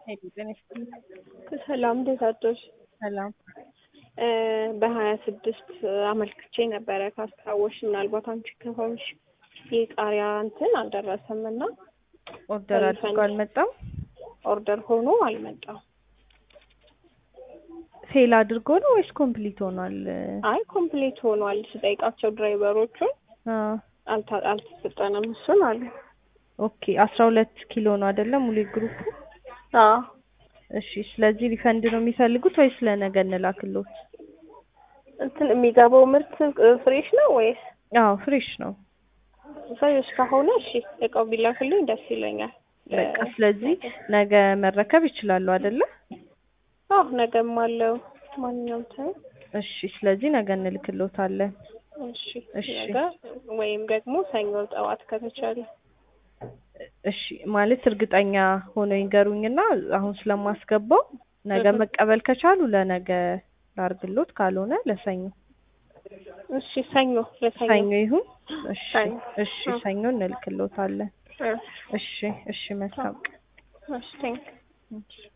ሄሎ ጤና ይስጥልኝ። ሰላም እንዴት አደርሽ? ሰላም በሀያ ስድስት አመልክቼ ነበረ ካስታወሽ፣ ምናልባት አንቺ ከሆንሽ የቃሪያ እንትን አልደረሰም እና ኦርደር አድርጎ አልመጣም። ኦርደር ሆኖ አልመጣም። ፌል አድርጎ ነው ወይስ ኮምፕሊት ሆኗል? አይ ኮምፕሊት ሆኗል። ስጠይቃቸው ድራይቨሮቹን አዎ አልታ- አልተሰጠንም እሱን አሉ። ኦኬ አስራ ሁለት ኪሎ ነው አይደለም ሙሉ ግሩፕ? አዎ እሺ ስለዚህ ሪፈንድ ነው የሚፈልጉት ወይስ ለነገ እንላክሎት? እንትን የሚገባው ምርት ፍሬሽ ነው ወይስ አዎ ፍሬሽ ነው። ፍሬሽ ከሆነ እሺ እቃው ቢላክልኝ ደስ ይለኛል። በቃ ስለዚህ ነገ መረከብ ይችላሉ አይደለ? አዎ ነገም አለው ማንኛውም ታይም እሺ ስለዚህ ነገ እንልክሎታለን። እሺ እሺ። ነገ ወይም ደግሞ ሰኞ ጠዋት ከተቻለ እሺ ማለት እርግጠኛ ሆነው ይንገሩኝና አሁን ስለማስገባው ነገ እህ። መቀበል ከቻሉ ለነገ ላርግሎት፣ ካልሆነ ለሰኞ እሺ ሰኞ ለሰኞ ሰኞ ይሁን። እሺ ሰኞ። እሺ እ። ሰኞ እንልክሎታለን። እ። እሺ እሺ መልካም ቀን። እሺ ቴንክ እሺ።